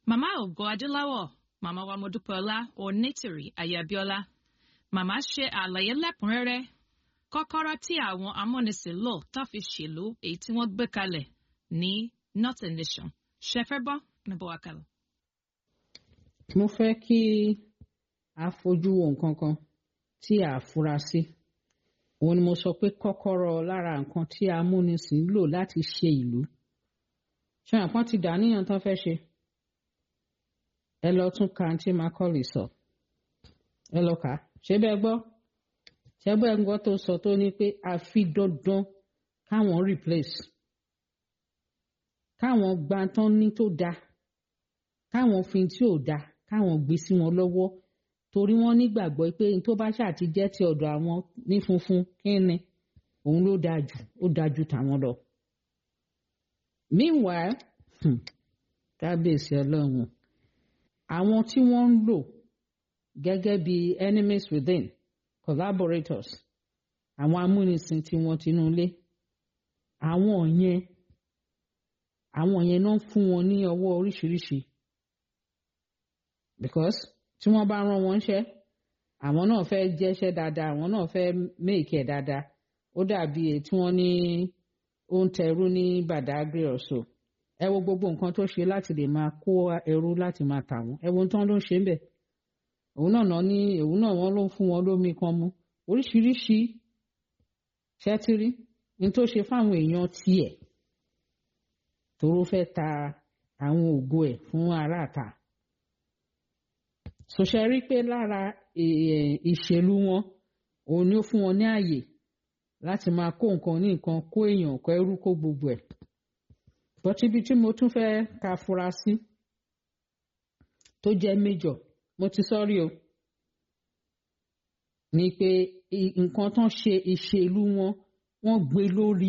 Màmá Ògo Adúláwọ̀, Màmá wa Modúpẹ́ọlá Onítìrí Ayabíọ́lá. Màmá ṣe àlàyé lẹ́kùnrẹ́rẹ́ kọ́kọ́rọ́ tí àwọn amúnisìn lò tó fi ṣèlú èyí tí wọ́n gbé kalẹ̀ ní Northern Nation. Ṣe fẹ́ bọ́ níbo wa kalẹ̀. mo fẹ́ kí a fojú wo nǹkan kan tí a fura sí òun ni mo sọ pé kọ́kọ́rọ́ lára nǹkan tí amúnisìn lò láti ṣe ìlú ṣé àpọ́n ti dàníyàn tán fẹ́ ṣe ẹ lọ tún ka àǹtí Macaulay sọ ẹ lọ kà á ṣé bẹ́ẹ̀ gbọ́ ṣé bẹ́ẹ̀ gbọ́ tó sọ tó ní pé àfi dandan káwọn replace káwọn gba tán ní tó dáa káwọn fi tí ò dáa káwọn gbé sí wọn lọ́wọ́ torí wọ́n nígbàgbọ́ pé n tó bá ṣáà ti jẹ́ ti ọ̀dọ̀ àwọn ní funfun kíni òun ló dáa jù ó dáa jù tàwọn lọ. meanwhile hmm, kábíyèsí ọlọ́run àwọn tí wọ́n ń lò gẹ́gẹ́ bí enemies within collaborators àwọn amúnisìn tí wọ́n tinú ilé àwọn yẹn àwọn yẹn náà fún wọn ní ọwọ́ oríṣiríṣi because tí wọ́n bá rán wọn ṣẹ́ àwọn náà fẹ́ jẹ́ṣẹ́ dáadáa àwọn náà fẹ́ méèkì ẹ̀ dáadáa ó dàbí èyí tí wọ́n ní ó ń tẹrú ní Badagry ọ̀ṣọ́ ẹ wo gbogbo nǹkan tó ṣe láti lè máa kó ẹrú láti máa tà wọ́n ẹ wo tán ló ń ṣe ń bẹ̀ òun náà náà ní òun náà wọ́n ló ń fún wọn lómi kan mu oríṣiríṣi ṣẹ́tírí ní tó ṣe fáwọn èèyàn tiẹ̀ tóró fẹ́ ta àwọn ògo ẹ̀ fún aráàta sòṣẹ rí pé lára ìṣèlú wọn òun ni ó fún wọn ní àyè láti máa kó nǹkan ní nǹkan kó èèyàn kó ẹrú kó gbogbo ẹ̀ bọ́tí ibi tí mo tún fẹ́ ka fura sí tó jẹ́ méjọ̀ mo ti sọ́rí o ni pé nǹkan tán ṣe ìṣèlú wọn wọ́n gbé lórí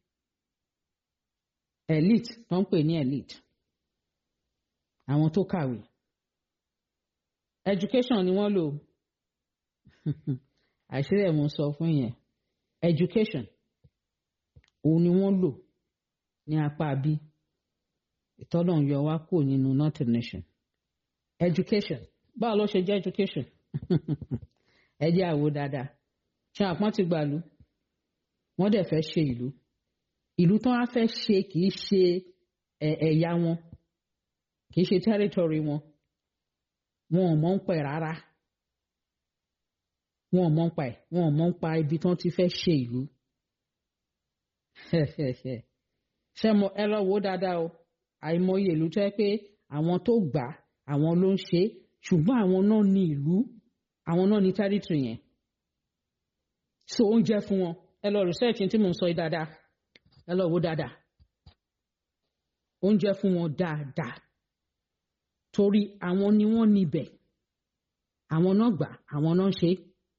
elite tó ń pè ní elite àwọn tó kàwé education ni wọ́n lò àṣírí ẹ̀ mo sọ fún yẹn education òun ni wọ́n lò ní apá bí ìtọ́nà yọ wá kúrò nínú northern nation education báwo ló ṣe jẹ́ education ẹ jẹ́ àwo dáadáa ṣé àpọ́n ti gbàlú wọ́n dẹ̀ fẹ́ ṣe ìlú ìlú tó wá fẹ́ ṣe kì í ṣe ẹ̀yà wọn kì í ṣe territory wọn wọn ò mọ̀ ń pẹ̀ rárá wọn ò mọ̀ ń pa ẹ̀ wọn ò mọ̀ ń pa ibi tí wọ́n ti fẹ́ ṣe ìlú ṣé mo ẹ lọ wò ó dáadáa o àìmọye ìlú tó yẹ pé àwọn tó gbà àwọn ló ń ṣe ṣùgbọ́n àwọn náà ní ìlú àwọn náà ní territory yẹn so oúnjẹ fún wọn ẹ lọ research tí mo ń sọ yìí dáadáa ẹ lọ wò dáadáa oúnjẹ fún wọn dáadáa torí àwọn ni wọ́n níbẹ̀ àwọn náà gbà àwọn náà ṣe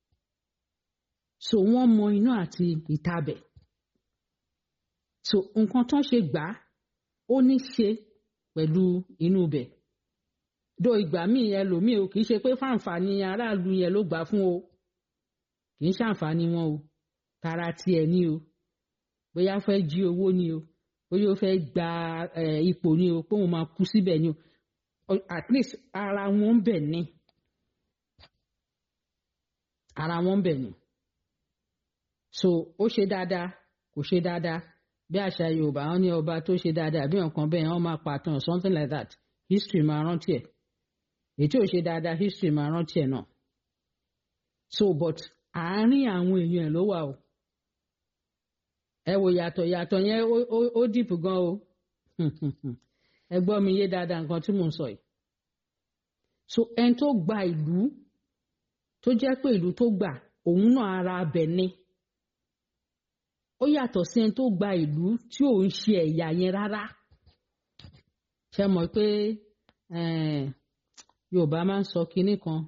so wọ́n mọ iná àti ìtabẹ̀ so nǹkan tán ṣe gbà ó ní ṣe pẹ̀lú inú ibẹ̀ do ìgbà míì ẹlòmíì o kì í ṣe pé fáǹfààní aráàlú yẹn ló gbà fún o kì í ṣàǹfààní wọn o tara tiẹ̀ ní o bóyá fẹ́ jí owó ni o bóyá ó fẹ́ gba ipò ni o pé òun máa kú síbẹ̀ ni o at least ara wọn ń bẹ̀ ni ara wọn ń bẹ̀ ni so ó ṣe dáadáa kò ṣe dáadáa bí àṣà Yorùbá wọn ní ọba tó ṣe dáadáa bí nǹkan bẹ́ẹ̀ wọ́n máa pàtàn something like that history máa rántí ẹ̀ èyí tí ò ṣe dáadáa history máa rántí ẹ̀ náà so but àárín àwọn èèyàn ẹ̀ ló wà o ẹ wo yàtọ̀ yàtọ̀ yẹn ó dìpù gan o ẹ gbọ́ mi yé dáadáa nǹkan tí mò ń sọ yìí so ẹni tó gba ìlú tó jẹ́ pé ìlú tó gbà òun náà ara abẹ ni ó yàtọ̀ sí ẹni tó gba ìlú tí ò ń ṣe ẹ̀yà yẹn rárá ṣe mọ̀ pé Yorùbá máa ń sọ kinní kan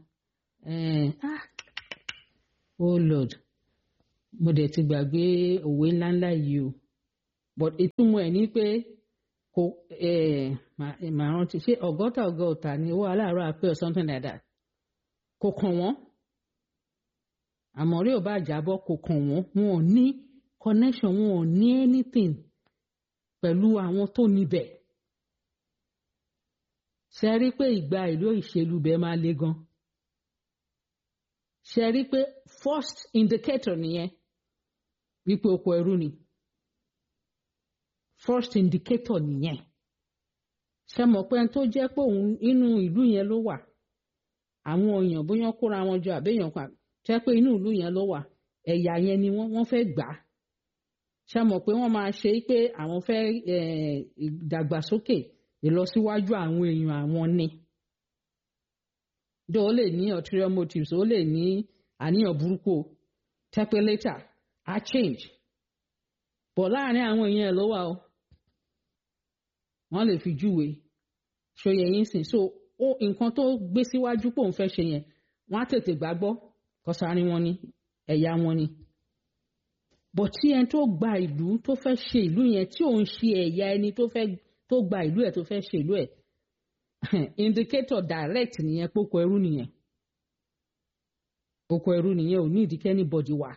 oh Lord mo dẹ̀ ti gbàgbé òwe ńláńlá yìí o but ìtumọ̀ ẹ̀ ní pé kò màá rántí ṣé ọgọ́ta ọgọ́ta ni owó aláàárọ̀ àpè or something like that kò kàn wọ́n àmọ́ rí ò bá jábọ́ kò kàn wọ́n wọn ò ní connection wọn ò ní anything pẹ̀lú àwọn tó níbẹ̀ ṣe rí pé ìgbà ìlú ìṣèlú bẹ́ẹ̀ máa le gan ṣe rí pé first indicator nìyẹn wípé oko ẹrú ni first indicator nìyẹn ṣe mọ̀ pé tó jẹ́ pé òun inú ìlú yẹn ló wà àwọn èèyàn bóyá kóra wọn jọ àbẹ́yàn kan ṣe pé inú ìlú yẹn ló wà ẹ̀yà yẹn ni wọ́n wọ́n fẹ́ gbà á ṣe mọ̀ pé wọ́n máa ṣe pé àwọn fẹ́ ìdàgbàsókè ìlọsíwájú àwọn èèyàn àwọn ni dó ó lè ní ulterior motives ó lè ní àníyàn burúkú tẹ́pẹ́ later á change bọ̀ láàrin àwọn èèyàn ẹ̀ ló wà o wọ́n lè fi júwe ṣòye yín sìn so ó nǹkan tó gbé síwájú pé òun fẹ́ ṣe yẹn wọ́n á tètè gbàgbọ́ kọsárin wọn ni ẹ̀yà wọn ni bọ̀ tí ẹni tó gba ìlú tó fẹ́ ṣe ìlú yẹn tí òun ṣe ẹ̀yà ẹni tó fẹ́ tó gba ìlú ẹ̀ tó fẹ́ ṣe ìlú ẹ̀ indicator direct nìyẹn pókó ẹrú nìyẹn oko ẹrú nìyẹn ò ní ìdíkẹ́ ní bọ́dì wà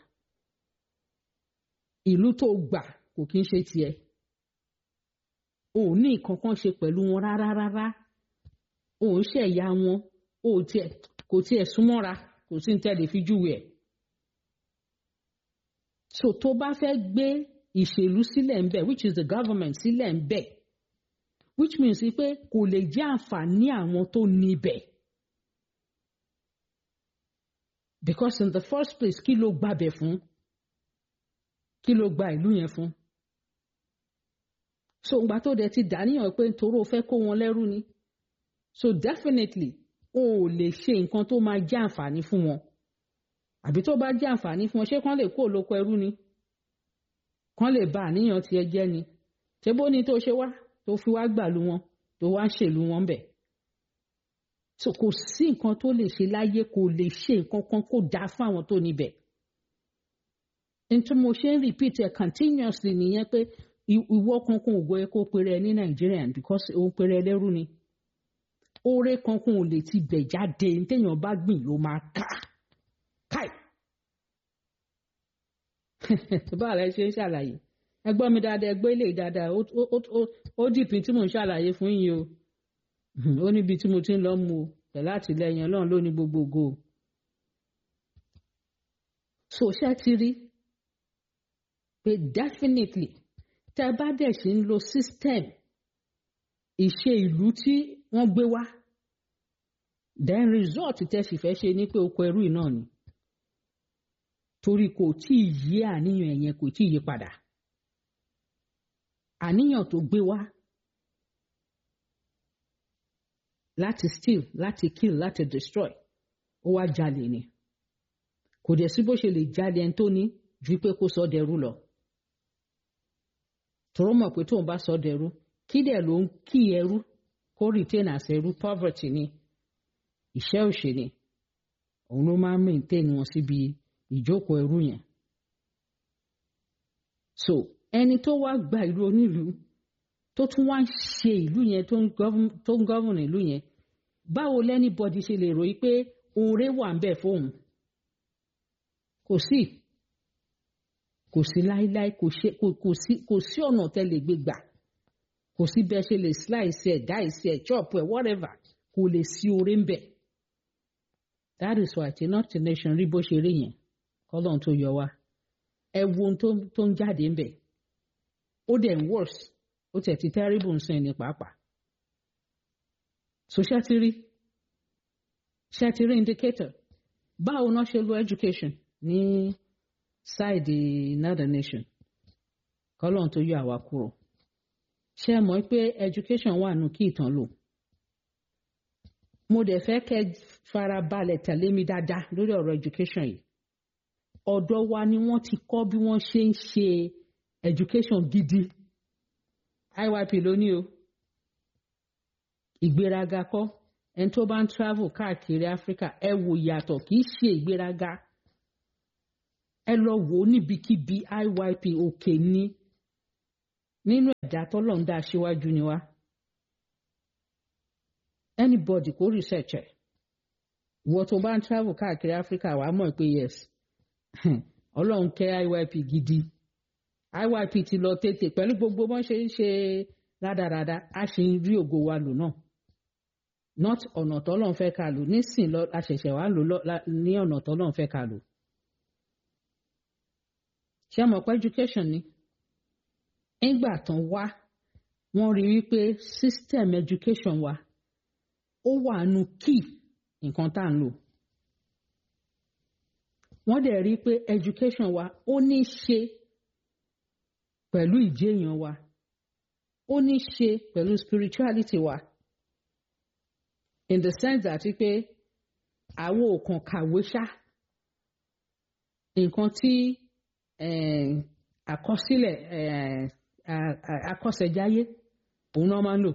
ìlú tó gbà kò kí ń ṣe tiẹ̀ ò ní nǹkan kan ṣe pẹ̀lú wọn rárá rárá ò ń ṣẹ̀yà wọn ò tiẹ̀ kò tiẹ̀ súnmọ́ra kò sí ní tẹ́lẹ̀ fi júwe ẹ̀ so tó bá fẹ́ gbé ìṣèlú sílẹ̀ ń bẹ̀ which is the government sílẹ̀ ń bẹ̀ which means pé kò lè jẹ́ àǹfààní àwọn tó níbẹ̀ because in the first place kí ló gbàbẹ̀ fún kí ló gba ìlú yẹn fún so ìgbà tó dẹ̀ ti dàníyàn pé nítorí o fẹ́ kó wọn lẹ́rú ni so definitely o ò lè ṣe nǹkan tó máa jẹ́ àǹfààní fún wọn àbí tó bá jẹ́ àǹfààní fún wọn ṣé kán lè kó olóko ẹrú ni kán lè ba àníyàn tiẹ̀ jẹ́ ni ṣé bó ní tó ṣe wá tó fi wá gbàlú wọn tó wá ń ṣèlú wọn bẹ̀ so kò sí nǹkan tó lè ṣe láyé kò lè ṣe nǹkan kan kó dáa fún àwọn tó níbẹ̀ nítorí mo ṣe ń repeat ẹ̀ continuously nìyẹn pé ìwọ kankan ò gbọ́ ẹ kó pèrè ẹ ní Nigerian because òun pèrè ẹ lẹ́rú ni oore kankan ò lè ti bẹ̀ jáde téèyàn bá gbìn ló máa ká káì báà lẹ ṣe ń ṣàlàyé ẹ gbọ́ mi dáadáa ẹ gbọ́ ilé dáadáa ó dìpín tí mò ń ṣàlàyé fún yín o ó níbi tí mo ti ń lọ mú o pẹ̀lú àtìlẹyìn ọlọ́run ló ní gbogbogbò so ṣé ti rí pé definitely tẹ bá dẹ̀ ṣe ń lo system ìṣe ìlú tí wọ́n gbé wá then result tẹ sì fẹ́ ṣe ní pé oko ẹrú náà ni torí kò tí ì yí àníyàn ẹ̀yẹn kò tí ì yí padà àníyàn tó gbé wá láti steal láti kill láti destroy ó wá jalè ni kò dẹ̀ sí bó ṣe lè jalè ẹni tó ní ju pé kó sọ dẹrú lọ tòró mọ̀ pé tóun bá sọ dẹrú kí dẹ̀ ló ń kí ẹrú kó retain as ẹrú poverty ni ìṣẹ́ òṣè ni òun ló máa ń maintain wọn síbi ìjókòó ẹrú yẹn so ẹni tó wá gba ìlú onílùú tó tún wá ń ṣe ìlú yẹn tó ń gọ́vùn ìlú yẹn báwo lẹ́nìbọ̀dì ṣe lè ròyìn pé oore wà ń bẹ̀ fóun kò sí kò sí láíláí kò sí ọ̀nà tẹ́ lè gbé gbà kò sí bẹ́ẹ̀ ṣe lè slice ẹ̀ dice ẹ̀ chop ẹ̀ whatever kò lè sí oore ń bẹ̀ that is why ti north nation rí bó ṣe rí yẹn kọ́lọ́n tó yọ wá ẹ wo ohun tó ń jáde ń bẹ̀ ó dẹ̀ ń worse ó tẹ̀ ti terrible nsìn ní pàápàá so ṣẹ́tìrí ṣẹ́tìrí indicator báwo náà ṣe lo education ní ṣáìdì northern nation kọ́lọ́n tó yọ àwa kúrò ṣe mọ̀ pé education wà nù kí ìtàn lò mo dẹ̀ fẹ́ kẹ́ fara balẹ̀ tẹ̀lé mi dáadáa lórí ọ̀rọ̀ education yìí ọ̀dọ̀ wa ni wọ́n ti kọ́ bí wọ́n ṣe ń ṣe education gidi IYP lónìí o ìgbéraga kọ́ ẹni tó bá ń travel káàkiri Africa ẹ wò yàtọ̀ kì í ṣe ìgbéraga ẹ lọ wò ó níbikíbi IYP òkè ní nínú ẹ̀dá tọ́lọ̀ ń dá aṣíwájú ni wá anybody kò research ẹ̀ wọ́n tó bá ń travel káàkiri Africa wàá mọ̀ pé yes ọlọ́run kẹ́ IYP gidi IYP ti lọ tètè pẹ̀lú gbogbo bọ́n ṣe ń ṣe rádaràda a ṣe ń rí ògo wa lò náà not ọ̀nà tọ́lọ́run fẹ́ ká lò nísìn lọ àṣẹ̀ṣẹ̀ wá lò ní ọ̀nà tọ́lọ́run fẹ́ ká lò. ṣé mọ̀ pé education ni nígbà tán wá wọ́n rí wípé system education wa ó wà nù key nǹkan tá à ń lò. wọ́n dẹ̀ rí pé education wa ó ní ṣe pẹ̀lú ìjéèyàn wa ó ní ṣe pẹ̀lú spirituality wa in the sense that pé àwọn ò kàn kàwé ṣá nǹkan tí àkọsílẹ̀ akọ́ṣẹ́jáyé òun náà máa ń lò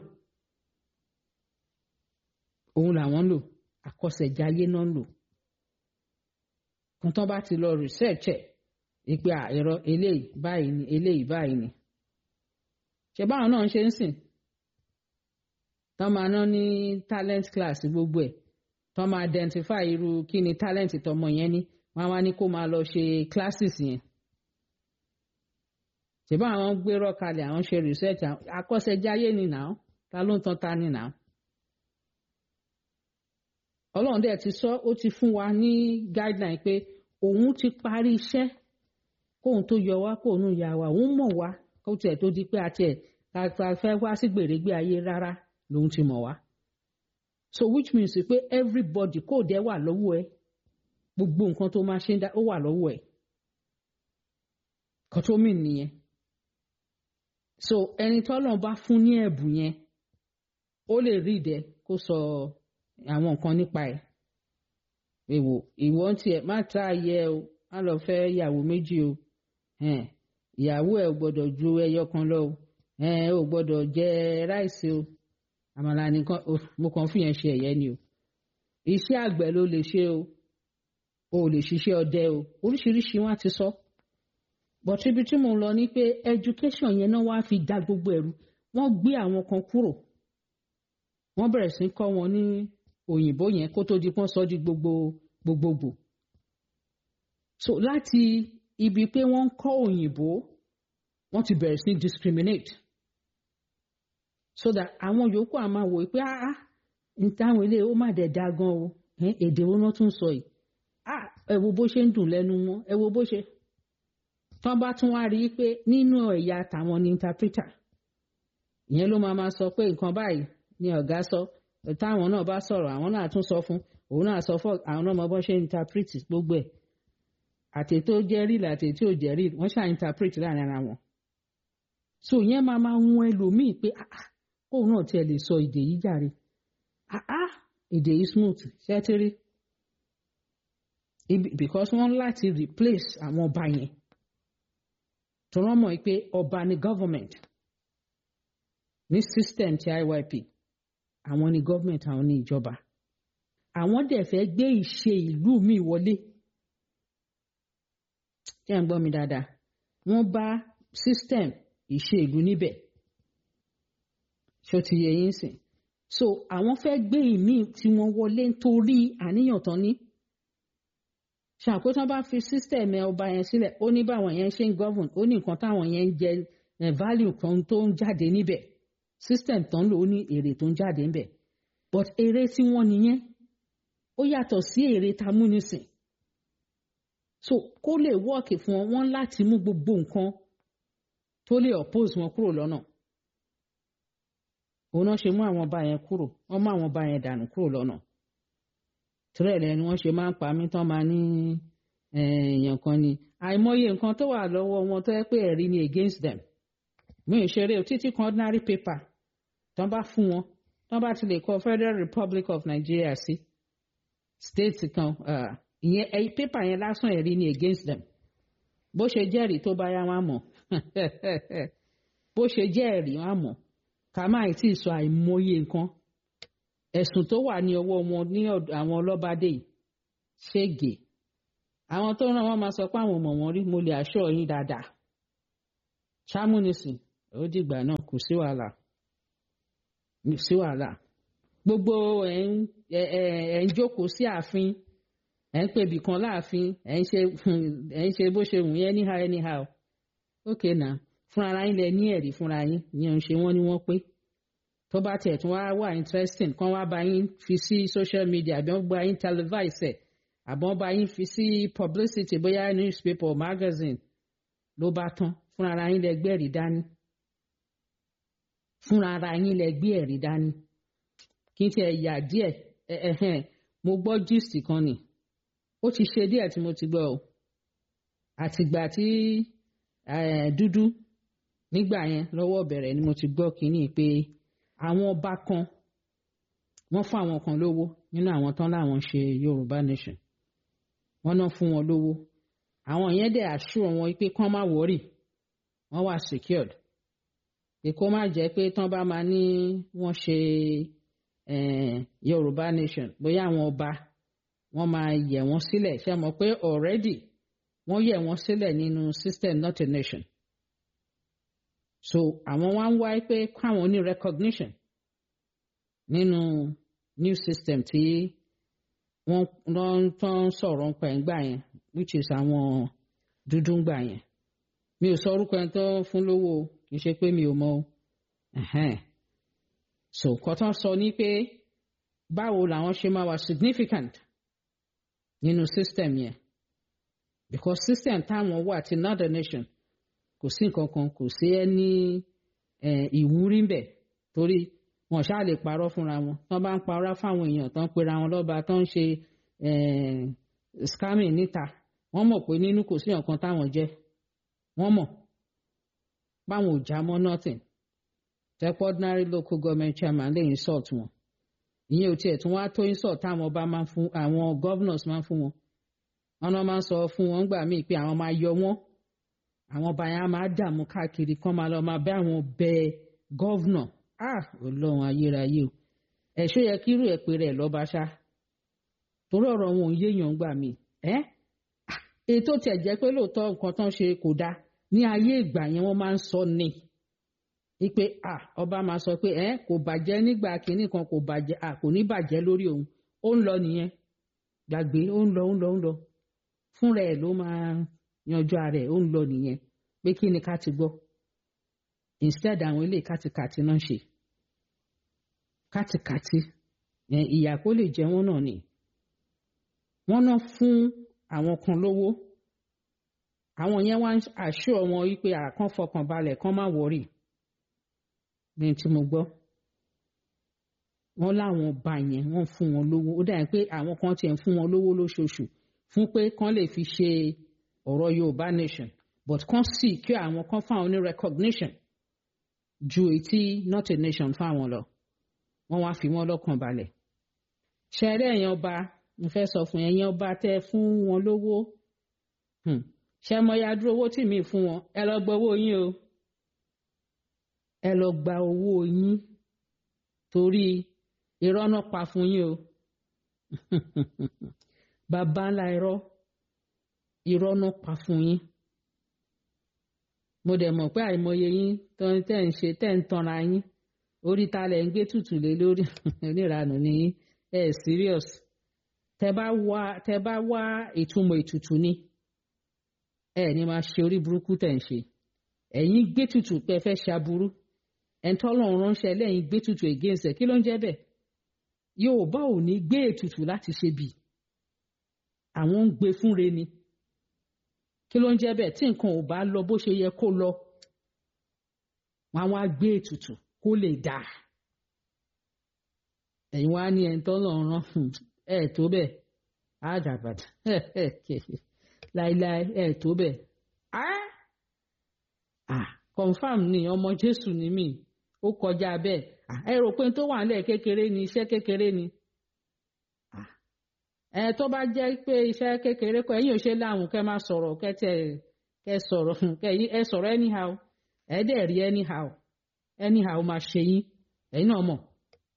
òun làwọn ń lò akọ́ṣẹ́jáyé náà ń lò kan tán bá ti lọ research ẹ̀ ìpè àìrọ eléyìí báyìí ni eléyìí báyìí ni ṣe báwọn náà ń ṣe ń sìn tán máa ná ní talent class gbogbo ẹ̀ tán máa identify irú kí ni talent tọmọ yẹn ní wọ́n wá ní kó máa lọ ṣe classes yẹn ṣe báwọn gbérọ kalẹ̀ àwọn ṣe research akọ́ṣẹ́jáyé ni nà ta ló ń tan ta ni nà ọlọ́run dẹ̀ ti sọ ó ti fún wa ní guideline pé òun ti parí iṣẹ́ kóun tó yọ wá kóun yà wá òun mọ̀ wá kó tiẹ̀ tó di pé àti ẹ̀ ká fẹ́ wá sí gbèrègbè ayé rárá lòun ti mọ̀ wá. so which means pé everybody kò dẹ̀ wà lọ́wọ́ ẹ gbogbo nǹkan tó máa ṣe ń dá ó wà lọ́wọ́ ẹ. kan tó mì nìyẹn. so ẹni tọ́lọ́run bá fún ní ẹ̀bùn yẹn ó lè rí ìdẹ kó sọ àwọn nǹkan nípa ẹ̀. èwo ìwọ ń tiẹ̀ má ta ayẹ o má lọ fẹ́ ìyàwó méjì o ìyàwó ẹ̀ ò gbọ́dọ̀ ju ẹyọ kan lọ o ò gbọ́dọ̀ jẹ ráìsì o àmàlà nìkan mo kàn fi yẹn ṣe ẹ̀yẹ ni o iṣẹ́ àgbẹ̀ ló lè ṣe o o lè ṣiṣẹ́ ọdẹ o oríṣiríṣi wọn ti sọ but ibi tí mo lọ ni pé education yẹn náà wàá fi dá gbogbo ẹ̀rú wọ́n gbé àwọn kan kúrò wọ́n bẹ̀rẹ̀ sí kọ́ wọn ní òyìnbó yẹn kó tó di pọ́n sọ di gbogbo gbogbogbò so láti ibi pé wọ́n ń kọ́ òyìnbó wọ́n ti bẹ̀rẹ̀ sí discriminate so that àwọn yòókù á máa wò pé ah n táwọn ilé ó má dẹ̀ da gan o èdè wo náà tún sọ yìí ah ẹ wo bó ṣe ń dùn lẹ́nu wọn ẹ wo bó ṣe tán bá tún wá rí i pé nínú ẹ̀yà tàwọn ni interpreter ìyẹn ló máa máa sọ pé nǹkan báyìí ni ọ̀gá sọ táwọn náà bá sọ̀rọ̀ àwọn náà tún sọ fún òun náà sọ fún àwọn náà mọ bó ṣe interpret gbogbo ẹ̀ àti tó jẹ́ real àti tí ò jẹ́ real wọ́n ṣáà interpret láàrin ara wọn. so yẹn máa máa wọn ẹlòmíì pé kóun náà tiẹ̀ lè sọ èdè yìí jàre èdè yìí smooth ṣẹ́tírí because wọ́n láti replace àwọn ọba yẹn tó wọ́n mọ̀ pé ọba ni government ní system ti IYP àwọn ni government àwọn ni ìjọba àwọn dẹ̀ fẹ́ gbé ìṣe ìlú mi wọlé tí à ń gbọ́ mi dáadáa wọ́n bá system ìṣe ìlú níbẹ̀ ṣó ti yẹ yín sìn so àwọn fẹ́ gbé ìmí tí wọ́n wọlé nítorí àníyàn tán ní ṣàkóso bá fi system ẹ ọba yẹn sílẹ̀ ó ní báwọn yẹn ṣe ń govern ó ní nǹkan táwọn yẹn ń jẹ value kan tó ń jáde níbẹ̀ system tán ló ní èrè tó ń jáde níbẹ̀ but èrè tí wọ́n nìyẹn ó yàtọ̀ sí èrè tamúnisìn so kó lè wọ́ọ̀kì fún wọn wọ́n láti mú gbogbo nǹkan tó lè oppose wọn kúrò lọ́nà òun náà ṣe mú àwọn ọba yẹn kúrò wọ́n mú àwọn ọba yẹn dànù kúrò lọ́nà tírẹ̀ lẹ́nu wọ́n ṣe máa ń pa mí tán máa ní èèyàn kan ni àìmọye nǹkan tó wà lọ́wọ́ wọn tó yẹ pé ẹ̀rí ni against them mi ò ṣeré o títí kan ordinary paper tán bá fún wọn tán bá ti lè kọ Federal Republic of Nigeria sí state kan ìyẹn ẹyí pépà yẹn lásán ẹ̀rí ni against them bó ṣe jẹ́rìí tó bá yá wọn mọ̀ bó ṣe jẹ́rìí wọn mọ̀ ká má tí ì sọ àìmọye nǹkan ẹ̀sùn tó wà ní ọwọ́ wọn ní àwọn ọlọ́bàdé yìí ṣége àwọn tó ràn wọ́n máa sọ pé àwọn ọmọ wọn rí mo lè aṣọ yín dáadáa ṣámúnisìn ó dìgbà náà kò sí wàhálà sí wàhálà gbogbo ẹ̀ ń ẹ̀ ń jókòó sí ààfin ẹ̀ ń pèbì kan láàfin ẹ̀ ń ṣe ẹ̀ ń ṣe bó ṣe wù yẹn anyhow anyhow ok na fúnra yín lẹ ní ẹ̀rí fúnra yín ìyẹn ń ṣe wọ́n ní wọ́n pé tó bá tiẹ̀ tún wá wà interesting kán wá bá yín fi sí social media àbí wọ́n bá yín televise ẹ̀ àbí wọ́n bá yín fi sí publicity bóyá newspaper or magazine ló bá tán fúnra ara yín lẹ gbé ẹ̀rí dání fúnra ara yín lẹ gbé ẹ̀rí dání kí n tiẹ̀ yà díẹ̀ ẹ̀hẹ̀n mo gbọ́ gist kan nì ó ti ṣe díẹ̀ tí mo ti gbọ́ o àtìgbà tí dúdú nígbà yẹn lọ́wọ́ bẹ̀rẹ̀ ni mo ti gbọ́ kínní pé àwọn ọba kan wọ́n fún àwọn kan lówó nínú àwọn tán láwọn ṣe Yorùbá nation wọ́n náà fún wọn lówó àwọn yẹn dẹ̀ assure wọn pé kán má worry wọ́n wà secured pé kó má jẹ́ pé tán bá máa ní wọ́n ṣe Yorùbá nation bóyá àwọn ọba wọ́n máa yẹ̀ wọ́n sílẹ̀ ṣe mọ̀ pé already wọ́n yẹ̀ wọ́n sílẹ̀ nínú system not a nation so àwọn wá ń wá pé káwọn ní recognition nínú new system tí wọ́n wọ́n tó ń sọ̀rọ̀ ń pa ẹ̀ ń gbà yẹn which is àwọn dúdú ń gbà yẹn mi ò sọ orúkọ ẹni tó fún lówó kì í ṣe pé mi ò mọ so kọ́tán sọ ní pé báwo làwọn ṣe máa wà significant nínú system yẹn because system táwọn wà ti northern nation kò sí nǹkan kan kò sí ẹni ìwúrí ńbẹ torí wọn ṣáà lè parọ́ fúnra wọn tán bá ń parọ́ fáwọn èèyàn tán pera wọn lọ́ba tán ń ṣe scamming níta wọ́n mọ̀ pé nínú kò sí nǹkan táwọn jẹ́ wọ́n mọ̀ báwọn ò já mọ́ nothing tẹ́pọ̀ ordinary local government chairman lè insult wọn ìyẹn ò tiẹ̀ tún wá tó insult táwọn ọba máa ń fún àwọn governors máa ń fún wọn wọn náà máa ń sọ fún wọn gbà míì pé àwọn máa yọ wọn àwọn ọba yẹn á máa dààmú káàkiri kán máa lọ máa bẹ àwọn bẹ gọ́vnọ̀ ah ọlọ́run ayérayé o ẹ̀ṣọ́ yẹ kírú ẹ̀ pé rẹ̀ lọ́ba ṣá torí ọ̀rọ̀ wọn ò yéèyàn gbà mí ẹ́ ètò tiẹ̀ jẹ́ pé lóòótọ́ nǹkan tán ṣe kò dáa ní ayé ìgbà yẹn wọ́n máa ń sọ ni ipe ah ọba máa sọ pé ẹ kò bàjẹ́ nígbà kínní kan kò bàjẹ́ ah kò ní bàjẹ́ lórí òun ó ń lọ nìyẹn gbàgbé ó ń lọ ó ń lọ ó ń lọ fúnra ẹ̀ ló máa yanjú ara ẹ̀ ó ń lọ nìyẹn pé kí ni ká ti gbọ́ instead àwọn ilé kátikàti náà ṣe kátikàti ìyà kó lè jẹ wọ́n náà ni wọ́n náà fún àwọn kan lówó àwọn yẹn wá àṣọ wọn wípé àkàn fọkàn balẹ̀ kán má wọrí ní tí mo gbọ́ wọ́n láwọn ọba yẹn wọ́n fún wọn lówó ó dàbí pé àwọn kan tiẹ̀ ń fún wọn lówó lóṣooṣù fún pé kán lè fi ṣe ọ̀rọ̀ Yorùbá nation but kán sì kí àwọn kan fáwọn ní recognition ju etí not a nation fáwọn lọ wọ́n wá fi wọ́n lọ́kàn balẹ̀ ṣẹ̀rẹ́ ẹ̀yàn ọba mo fẹ́ sọ fún ẹ̀yàn ọba tẹ́ fún wọn lówó ṣe mọ ya dúró owó tí mi fún wọn ẹ lọ gba owó yín o ẹ lọ gba owó yín torí irọ́ náà pa fún yín o bàbá ńlá irọ́ irọ́ náà pa fún yín mo dẹ̀ mọ̀ pé àìmọye yín tẹ́ ń ṣe tẹ́ ń tanra yín orí ta lẹ̀ ń gbé tutù lé lórí oníranù ní ẹ serious tẹ́ bá wá tẹ́ bá wá ìtumọ̀ ètùtù ni ẹ ní máa ṣe orí burúkú tẹ̀ ń ṣe ẹ̀yin gbé tutù pé ẹ fẹ́ ṣaburú ẹ̀ńtọ́lọ́run ránṣẹ́ lẹ́yìn gbé tutù against ẹ̀ kí ló ń jẹ́ bẹ́ẹ̀ Yorùbá ò ní gbé ètùtù láti ṣe bì àwọn ń gbé fúnre ni kí ló ń jẹ́ bẹ́ẹ̀ tí nǹkan ò bá lọ bó ṣe yẹ kó lọ wọn á wá gbé ètùtù kó lè dà ẹ̀yin wá ní ẹ̀ńtọ́lọ́run rán ẹ̀ tó bẹ́ẹ̀ àdàbàdà láíláí ẹ̀ tó bẹ́ẹ̀ confam ni ọmọ Jésù ni mí ó kọjá bẹ́ẹ̀ ẹ rò pé tó wà nílẹ̀ kékeré ni iṣẹ́ kékeré ni ẹ tó bá jẹ́ pé iṣẹ́ kékeré kọ ẹ̀yin ò ṣe láwùn kẹ́ máa sọ̀rọ̀ kẹ́ tẹ kẹ́ sọ̀rọ̀ kẹ́ ẹ sọ̀rọ̀ anyhow ẹ dẹ̀ rí anyhow anyhow máa ṣe yín ẹ̀yin náà mọ̀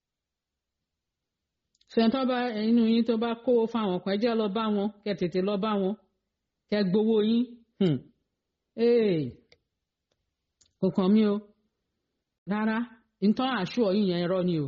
fẹ̀ntọ́ bá inú yín tó bá kówó fáwọn kan ẹ jẹ́ lọ bá wọn kẹ́ tètè lọ bá wọn kẹ́ gbowó yín kò kàn mí o rárá nǹkan àṣọ yín yẹn irọ́ ni o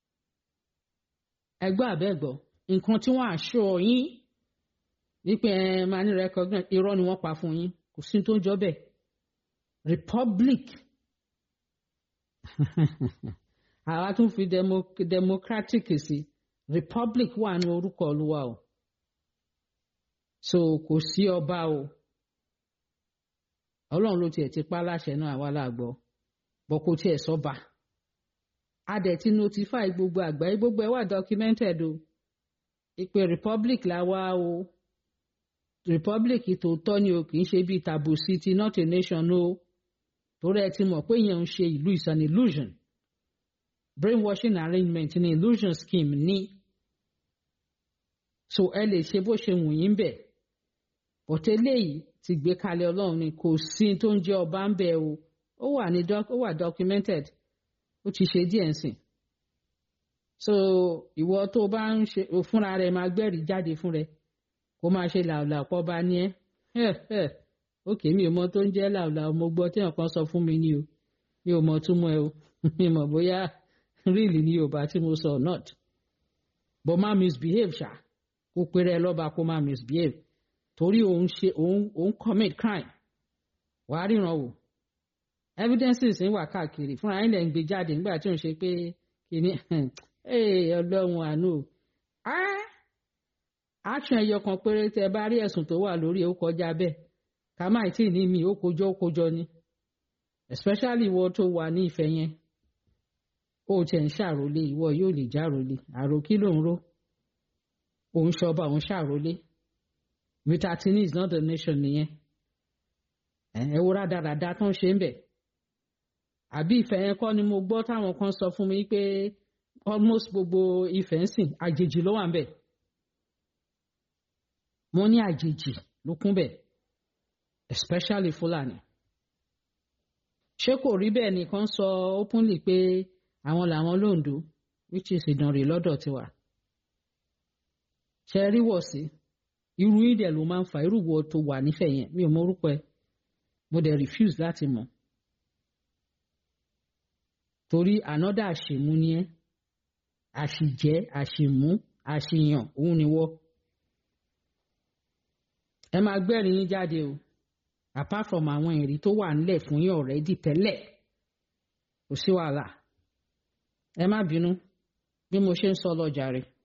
ẹgbẹ́ àbẹ́gbọ́ nǹkan tí wọ́n àṣọ yín wípé ẹ máa ní recognize irọ́ ni wọ́n pa fún yín kò sí tó ń jọ bẹ́ẹ̀ republic àwa tún fi demo, democratic sí republic wà ní orúkọ olúwa o so kò sí ọba o ọlọ́run ló tiẹ̀ ti pa láṣẹ náà àwa làgbọ́ bọ́ kò tiẹ̀ sọ́ba a dẹ̀ ti notify gbogbo àgbáyé gbogbo ẹ̀ wà documented o ìpè republic la wá o republic tòótọ́ ni o kì í ṣe bíi tàbù city not a nation o torí ẹ ti mọ̀ pé èèyàn ń ṣe ìlú is an illusion brainwashing arrangement ni illusion scheme ní so ẹ lè ṣe bó ṣe wù yín bẹ̀ bọ̀tẹ́ eléyìí ti gbé kalẹ̀ ọlọ́run ni kò sí tó ń jẹ́ ọba ń bẹ̀ o ó wà ní ó wà documented ó ti ṣe díẹ̀ nsìn so ìwọ tó bá ń ṣe fúnra rẹ máa gbẹ́rìí jáde fún rẹ kó máa ṣe làwùlà pọ̀ bá ní ẹ́ ókè mi ò mọ tó ń jẹ́ làwùlà mo gbọ́ tí nǹkan sọ fún mi ní o mi ò mọ túmọ̀ ẹ o mi mọ̀ bóyá really ní yorùbá tí mo sọ not but má misbehave ṣá kó péré lọ́ba kó má misbehave torí òun ṣe òun òun commit crime wàá ríran wò evidences ń wà káàkiri fúnra yín lè ń gbé jáde nígbà tí òun ṣe pé kìíní ọlọ́run àánú action ẹyọ kan péré tẹ bá rí ẹ̀sùn tó wà lórí ó kọjá bẹ́ẹ̀ ká má tí ì ní mi ó kojọ ó kojọ ni especially ìwọ tó wà ní ìfẹ́ yẹn ó tiẹ̀ ń ṣàròlé ìwọ yóò lè járòlé àrò kí ló ń ró òun ṣọba òun ṣàròlé mitatini is not the nation nìyẹn ẹ wo rádaràda tó ń ṣe ń bẹ̀ àbí ìfẹ́ yẹn kọ́ ni mo gbọ́ táwọn kan sọ fún mi pé almost gbogbo ìfẹ́ ń sìn àjèjì ló wà ń bẹ̀ mo ní àjèjì ló kún bẹ̀ especially Fúlàní ṣé kò rí bẹ́ẹ̀ nìkan sọ openly pé àwọn làwọn lóńdó which is ìdànrè lọ́dọ̀ tiwa ṣe rí wọ̀ sí irú ìdẹ̀ ló máa ń fa irú wo tó wà nífẹ̀ẹ́ yẹn mi ò mọ orúkọ ẹ mo dẹ̀ refuse láti mọ̀ torí another àṣemú ni ẹ́ àṣìjẹ́ àṣìmú àṣìyàn òun ni wọ́ ẹ máa gbẹ́rìn yín jáde o apart from àwọn ẹ̀rí tó wà nílẹ̀ fún yín already tẹ́lẹ̀ kò sí wàhálà ẹ má bínú bí mo ṣe ń sọ lọ jàre.